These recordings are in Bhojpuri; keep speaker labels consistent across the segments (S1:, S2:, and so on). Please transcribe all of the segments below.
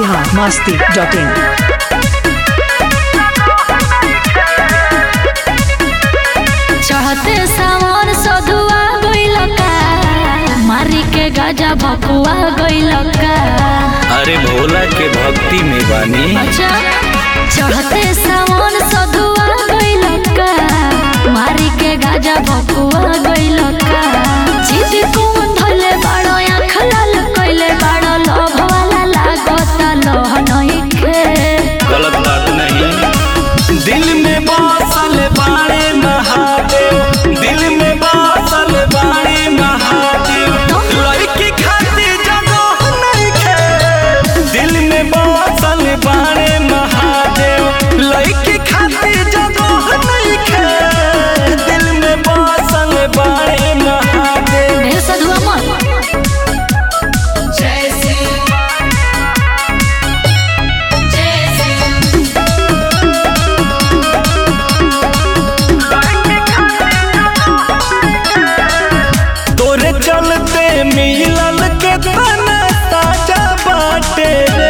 S1: बिहार मस्ती डॉट इन
S2: चढ़ते सावन सधुआ गइल का मारी के गाजा भकुआ गइल का
S3: अरे भोला के भक्ति में बानी
S2: अच्छा चढ़ते सावन सधुआ गइल का मारी के गाजा भकुआ गइल का जिद कौन धले बाड़ो आँख लाल कइले बाड़ो लोभ वाला लागत लोह नइखे
S3: गलत बात नहीं दिल में बसल बाड़े महादेव दिल में बसल बाड़े महादेव लड़की खातिर जगह नहीं खे दिल में बसल बाड़े महादेव लड़की खातिर जगह नहीं खे दिल में बसल बाड़े महादेव
S2: ढेर सधुआ मत
S3: तोरे चलते मिलल के तना ताजा बाटे रे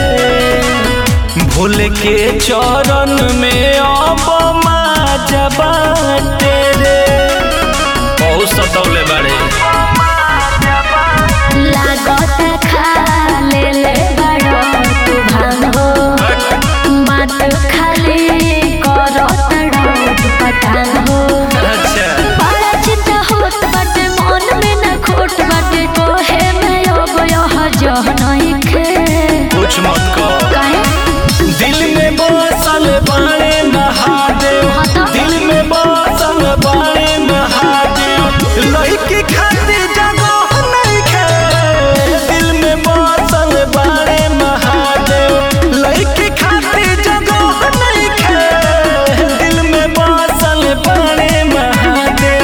S3: भूल के चरण में अब माजा बाटे रे बहुत सतौले बाड़े
S2: लागत खा ले ले बड़ो तू भान हो बात खाली करत डोट पटान हो
S3: अच्छा
S2: बड़ा चिंता होत बाटे मन में न खोट बाटे कोहे में अब यह जह नहीं खे
S3: कुछ मत कहो
S2: काहे
S3: दिल में बसल बाड़े महादेव
S2: हाँ तो?
S3: दिल में बसल बाड़े महादेव लड़की खातिर जगह नहीं खे दिल में बसल बाड़े महादेव लड़की खातिर जगह नहीं खे दिल में बसल बाड़े महादेव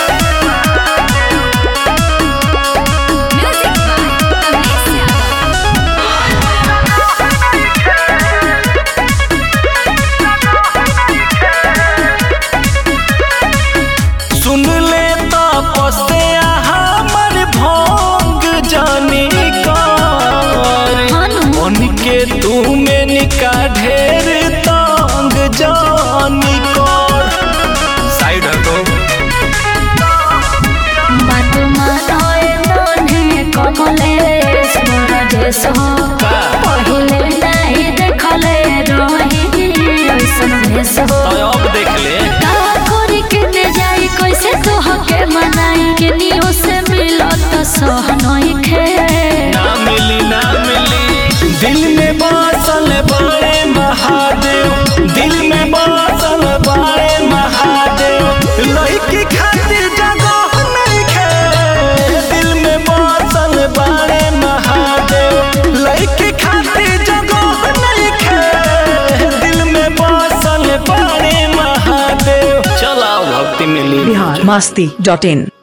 S3: सुन ले तपस्ते हमर भोंग जानी कर मन के तू में निका ढेर तंग जानी कर साइड हटो
S2: बात मानोए मोने कमलेश मोरा देश हो
S3: का?
S2: पहिले नहीं देखले रही ऐसन भेष हो
S3: तो अब देख ले
S2: का करी के ने जाई कैसे तो हके मनाई के नियो से मिलो तो सह नहीं खे
S3: ना मिली ना मिली दिल में बसल बाड़े महादेव दिल में बसल बाड़े महादेव लड़की खातिर जगह नहीं खे दिल में बसल बाड़े महादेव लड़की खातिर जगह नहीं खे दिल में बसल बाड़े महादेव चलाओ भक्ति मिली
S1: बिहार मस्ती डॉट इन